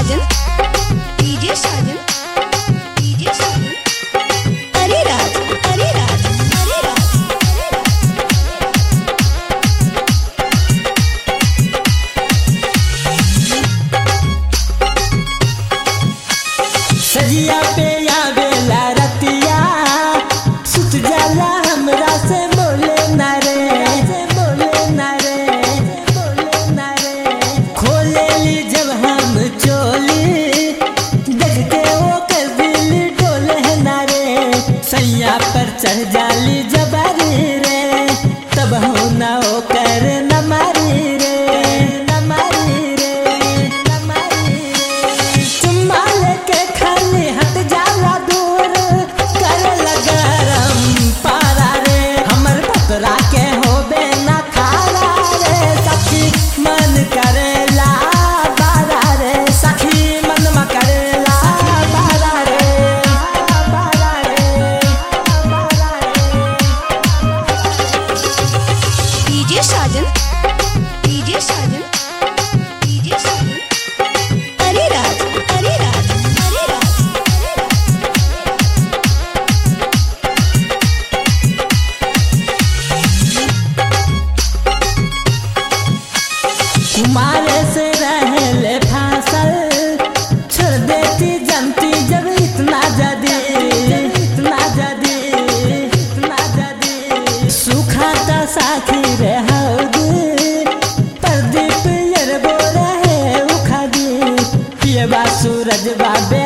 साजन DJ Sajan DJ Sajan अरे राज अरे राज अरे राज सजिया पे आवेला रतिया सुत जाला हमरा से बोले ना रे से बोले ना रे बोले ना रे खोले ली जब हम चोली देख के वो कर दिल डोले ना रे सैया पर चढ़ जाली जबारी रे तब हो ना हो कर न मारी रे न मारी रे न मारी रे चुम्मा लेके खाली हट जाला दूर कर लगरम पारा रे हमर पतरा के होबे ना खारा रे सखी मन करेला बारा रे सखी मन म करेला बारा रे बारा रे बारा रे DJ Sajan DJ Sajan DJ Sajan अरे राज अरे राज अरे राज कुमारे से रहले फांसल छोड़ देती जमती जब इतना जदी इतना जदी इतना जदी सूखा ता साखी रे हौदी प्रदीप यर बो रहे उखादी पिए बा सूरज बाबे